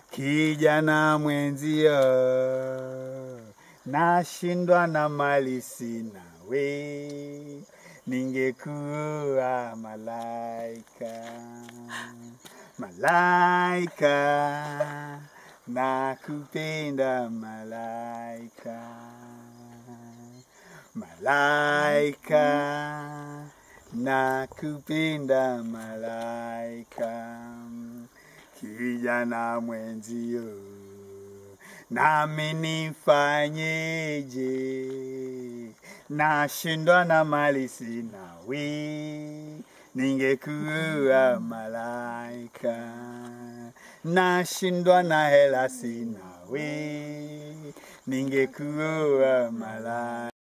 kijana mwenzio, nashindwa na mali sina, we ningekuwa malaika, malaika, nakupenda malaika, malaika, nakupenda malaika, kijana mwenzio, nami nifanyeje? Nashindwa na mali sina, we ningekuwa malaika, nashindwa na hela sina, we ningekuwa malaika.